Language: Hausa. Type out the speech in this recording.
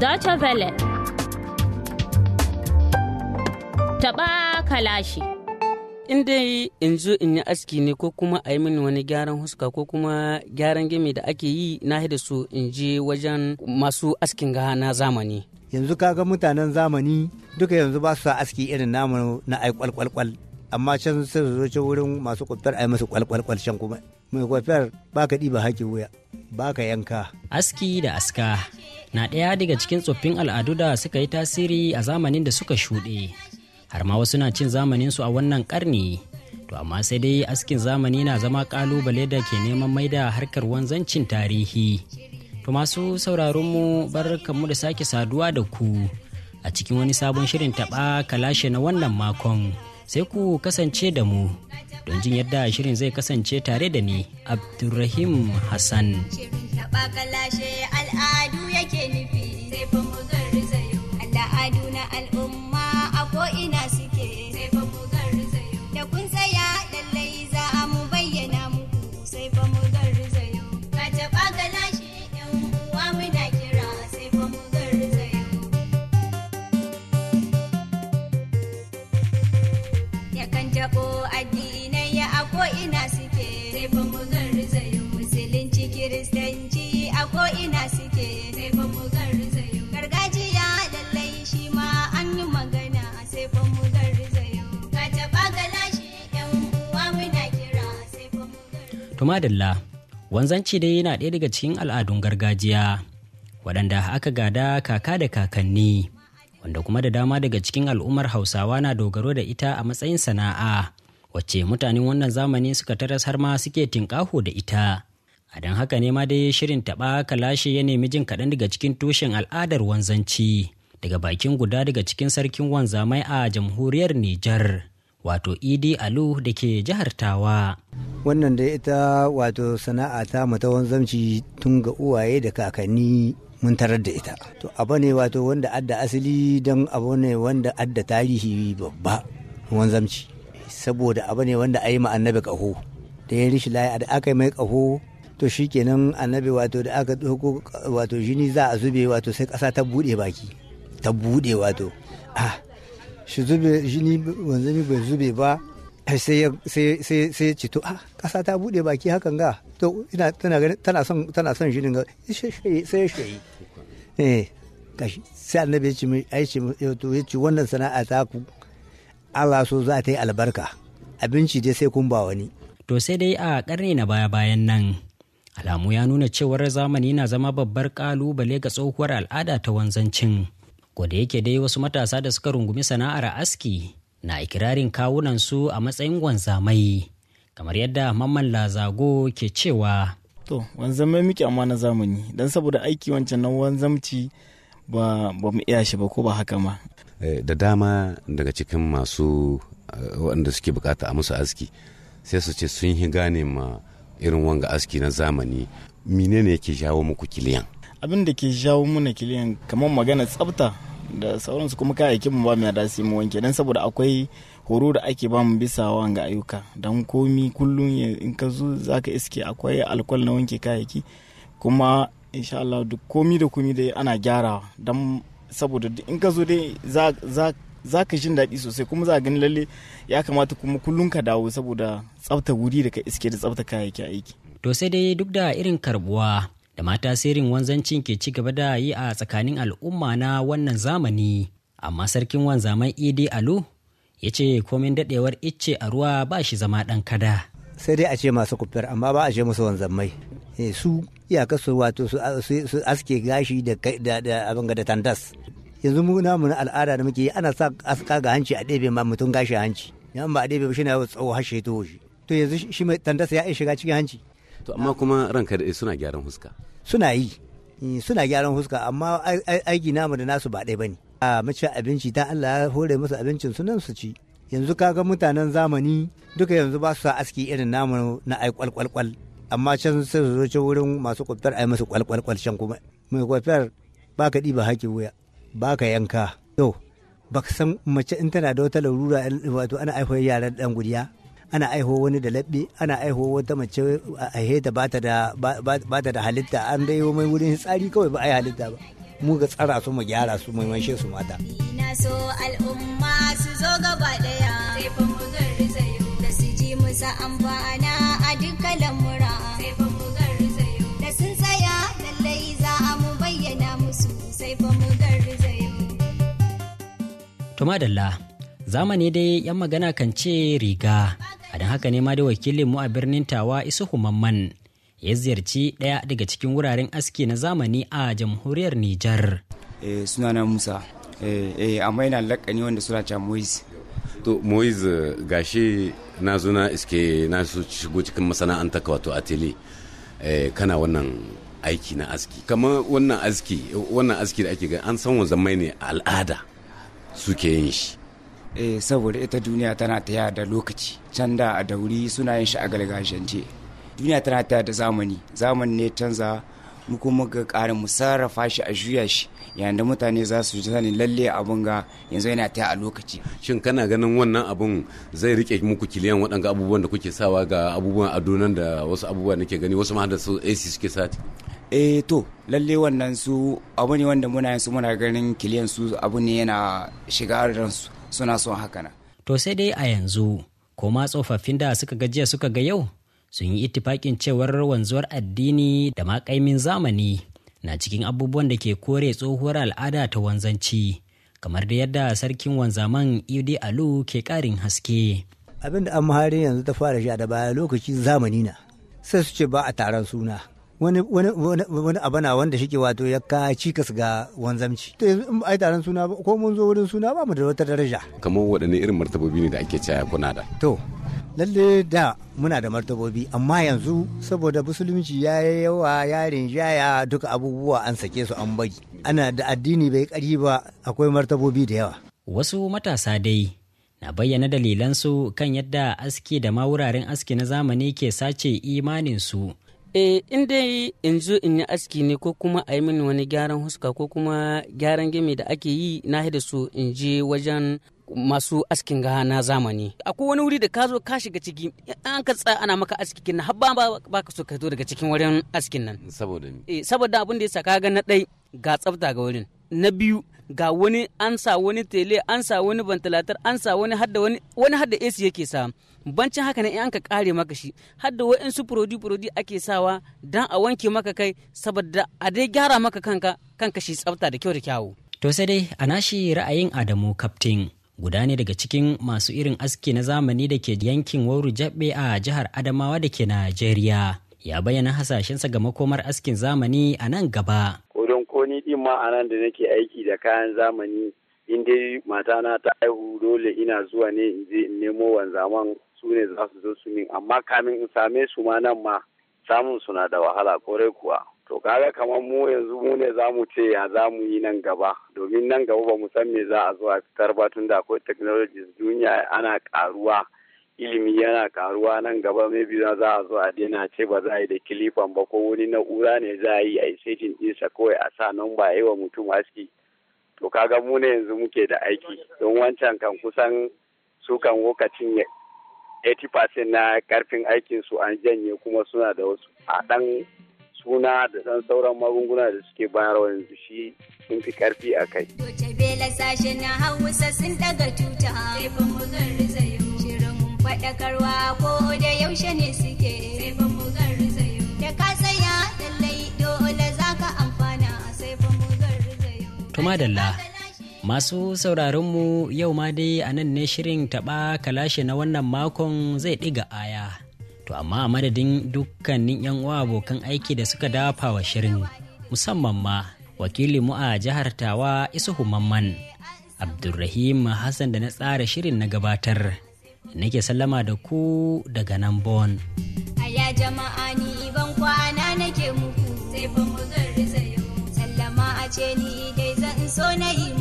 Deutsche Welle. Taɓa kalashi. in dai in zo in yi aski ne ko kuma a yi mini wani gyaran huska ko kuma gyaran gimi da ake yi na da su in je wajen masu askin ga na zamani yanzu kaga mutanen zamani duka yanzu ba su sa aski irin namu na ai kwalkwalkwal amma can sai su zo can wurin masu kwafiyar ai masu kwalkwalkwal can kuma mai kwafiyar ba ka ɗiba haƙi wuya ba ka yanka aski da aska na ɗaya daga cikin tsoffin al'adu da suka yi tasiri a zamanin da suka shuɗe har ma wasu na cin zamanin su a wannan karni to amma sai dai askin zamani na zama kalubale da ke neman maida harkar wanzancin tarihi to masu sauraron mu barkanmu da sake saduwa da ku a cikin wani sabon shirin taɓa kalashe na wannan makon sai ku kasance da mu don jin yadda shirin zai kasance tare da ni abdulrahim hassan Shirin taɓa kalashe al'adu yake nufi sai fa mu garzayo al'adu na al'umma a ko'ina suke sai fa mu garzayo da kun tsaya lallai za a mu bayyana muku sai fa mu garzayo ka taɓa kalashe yan uwa muna kira sai fa mu garzayo yakan taɓo addinai a ko'ina suke sai fa mu garzayo musulunci kiristanci a ko'ina suke sai fa mu garzayo gargajiya lallai shi ma an yi magana sai fa mu garzayo ka taɓa galashi yan uwa muna kira sai fa mu garzayo To madalla, wanzanci dai yana ɗaya daga cikin al'adun gargajiya waɗanda aka gada kaka da kakanni wanda kuma da dama daga cikin al'ummar hausawa na dogaro da ita a matsayin sana'a wacce mutanen wannan zamani suka taras har ma suke tinƙaho da ita. A don haka ne ma dai shirin taɓa kalashe ya nemi jin kaɗan daga cikin tushen al'adar wanzanci daga bakin guda daga cikin sarkin wanzamai a jamhuriyar Nijar wato Idi Alu da ke jihar Tawa. wannan da ita wato sana'a ta mata wanzamci tun ga uwaye da kakanni mun tarar da ita to abu ne wato wanda adda asali don abu ne wanda adda tarihi babba wanzamci saboda abu ne wanda a yi ma annabi ƙaho da ya rishi layi da aka yi mai ƙaho to shikenan annabi wato da aka ɗauko wato jini za a zube wato sai ƙasa ta buɗe baki ta buɗe wato ah shi zube jini wanzami bai zube ba sai ya sai sai sai ce to ah kasa ta bude baki hakan ga to ina tana ganin tana son tana son shi dinga sai ya shayi eh gashi sai annabi ya ce mai ai ce to ya ce wannan sana'a ta ku Allah so za ta yi albarka abinci dai sai kun ba wani To sai dai a ƙarni na baya-bayan nan, alamu ya nuna cewar zamani na zama babbar ƙalubale ga tsohuwar al'ada ta wanzancin. da yake dai wasu matasa da suka rungumi sana'ar aski na ikirarin kawunansu a matsayin wanzamai, kamar yadda Mamman Lazago ke cewa. To, wanzamai muke amma na zamani, don saboda aiki wancan na wanzamci ba ba mu iya shi ba ko ba haka ma. Eh, da dama daga cikin masu eh, waɗanda suke bukata a musu aski sai su ce sun yi gane ma irin wanga aski na zamani menene yake jawo muku kiliyan Abin da ke jawo muna kiliyan kamar magana tsafta da sauransu kuma kayayyakin mu ba mu yarda su yi mu wanke don saboda akwai horo da ake ba mu bisa wanga ayyuka don komi kullum ya- in ka zo za ka iske akwai alkwal na wanke kayayyaki kuma insha Allah duk komi da komi dai ana gyarawa don saboda duk in ka zo dai za za za ka jin daɗi sosai kuma za a gani lalle ya kamata kuma kullum ka dawo saboda tsafta wuri da ka iske da tsafta kayayyaki aiki To sai dai duk da irin karbuwa da mata sirrin wanzancin ke ci gaba da yi a tsakanin al'umma na wannan zamani, amma sarkin wanzaman Idi Alu ya ce komin daɗewar icce a ruwa ba shi zama ɗan kada. sai dai a ce masu kufiyar amma ba a ce musu wanzammai Eh, su iyaka su wato su su- su aske gashi da kai- da da abin ga da tandas yanzu mu namu na al'ada da muke yi ana sa aska ga hanci a ɗebe ma mutum gashi a hanci yan ba a ɗebe ba shi na tsawo har shi to shi to yanzu shi- shi mai tandas ya iya shiga cikin hanci to amma kuma ranka da suna gyaran huska suna yi Eh, suna gyaran huska amma ai- ai- aiki namu da nasu ba ɗaya bane a mace abinci ta Allah ya hore musu abincin su nan su ci yanzu kaga mutanen zamani duka yanzu ba su sa aski irin namu na ai kwalkwalkwal amma can sai su zo can wurin masu kwafiyar ai musu kwalkwalkwal can kuma mai kwafiyar ba ka ɗiba haƙi wuya ba ka yanka to ba ka san mace in tana da wata larura wato ana aihuwar yaran dan gudiya ana aiho wani da labbe ana aiho wata mace a heta ba ta da ba ta da halitta an dai mai wurin tsari kawai ba a yi halitta ba mu ga tsara su mu gyara su mai maishe su mata Ina so al'umma su zo gaba daya sai fa mu garzayo da su ji musa amfana a dukkan lamura sai fa mu garzayo da sun tsaya lallai za a mu bayyana musu sai fa mu garzayo To madalla, zamani dai 'yan magana kan ce riga, a don haka ne ma dai wakilin mu a birnin Tawa Isuhu Mamman ya ziyarci ɗaya daga cikin wuraren aski na zamani a jamhuriyar Nijar. eh, sunana musa eh, eh, amma yana lakani wanda suna cewa moise to moise gashi na zo na iske na so shigo cikin masana'anta ka wato ateli eh, kana wannan aiki na aski kamar wannan aski wannan aski da ake gani an san wanzamai ne a al'ada suke yin shi eh, saboda ita duniya tana taya da lokaci can da a dauri suna yin shi a gargajiyance duniya tana taya da zamani zamani ne canza mu kuma ga ƙarin mu sarrafa shi a juya shi yayin da mutane za su ji sani lalle abun ga yanzu yana taya a lokaci shin kana ganin wannan abun zai rike muku kiliyan waɗanga abubuwan da kuke sawa ga abubuwan ado nan da wasu abubuwa nake gani wasu ma da su AC suke sati eh to lalle wannan su abu ne wanda muna yin su muna ganin kiliyan su abu ne yana shiga ransu suna son haka na To sai dai a yanzu, ko ma tsofaffin da suka gajiya suka ga yau, sun yi ittifaƙin cewar wanzuwar addini da maƙaimin zamani na cikin abubuwan da ke kore tsohuwar al'ada ta wanzanci, kamar da yadda sarkin wanzaman Idi Alu ke ƙarin haske. abin da an mahari yanzu ta fara sha da baya lokaci zamani na sai su ce ba a taron suna wani wani wani wani abu na wanda shike wato ya ka cikas ga wanzamci to yanzu in ba a yi taron suna ba ko mun zo wurin suna ba mu da wata daraja kamar waɗanne irin martabobi ne da ake caya kuna da to lalle da muna da martabobi amma yanzu saboda musulunci ya yi yawa ya rinjaya duka abubuwa an sake su an bari ana da addini bai kari ba akwai martabobi da yawa Wasu matasa dai na bayyana dalilansu kan yadda aski da ma wuraren aski na zamani ke sace imaninsu. Eh, in dai in zo in yi aski ne ko kuma a yi mini wani gyaran huska ko kuma gyaran gami da ake yi na da su in je wajen masu askin ga na zamani. Akwai wani wuri da ka zo ka shiga ciki an ka tsaya ana maka aski kin har ba ba ka so ka zo daga cikin wurin askin nan. saboda ni Eh, saboda abin da ya saka ga na ɗai ga tsafta ga wurin. Na biyu ga wani an sa wani tele an sa wani ventilator an sa wani hadda wani wani hadda AC yake sa bancin haka ne in an ka kare maka shi hadda wa'insu prodi prodi ake sawa dan a wanke maka kai saboda a dai gyara maka kanka kanka shi tsafta da kyau da kyawu To sai dai a nashi ra'ayin Adamu Kaftin guda ne daga cikin masu irin aski na zamani da ke yankin Wauru Jabbe a jihar Adamawa da ke Najeriya. Ya bayyana hasashensa ga makomar askin zamani a nan gaba. Kodon ko ni din ma a nan da nake aiki da kayan zamani in dai matana ta haihu dole ina zuwa ne in je in nemo wanzaman su ne za su zo su min amma kamin in same su ma nan ma samun suna da wahala kore kuwa. To kaga kamar mu yanzu mu ne za mu ce ya za mu yi nan gaba domin nan gaba ba mu san me za a zo a fitar ba tun da akwai technologies duniya ana karuwa ilimi yana karuwa nan gaba maybe za a zo a daina ce ba za a yi da kilifan ba ko wani na'ura ne za a yi a yi setting ɗinsa kawai a sa nan ba yi wa mutum aski to kaga mu ne yanzu muke da aiki don wancan kan kusan su kan lokacin 80% na karfin aikin su an janye kuma suna da wasu a dan suna da dan sauran magunguna da suke bayarwa yanzu shi sun fi karfi a kai Doce bela sashe na hausa sun daga tuta sai fa mu garzayo shirin faɗakarwa ko da yaushe ne suke sai fa mu garzayo da ka tsaya lallai dole za ka amfana sai fa mu garzayo To madalla. Masu sauraronmu yau ma dai a nan ne shirin taɓa kalashe na wannan makon zai ɗiga aya. To amma a madadin dukkanin 'yan uwa abokan aiki da suka dafa wa shirin musamman ma wakilinmu a jihar Tawa Isuhu Mamman Abdulrahim Hassan da na tsara shirin na gabatar. Nake sallama da ku daga nan Bon. Aya jama'a ni ban kwana nake muku sai fa mu garzayo sallama a ce ni dai zan so na yi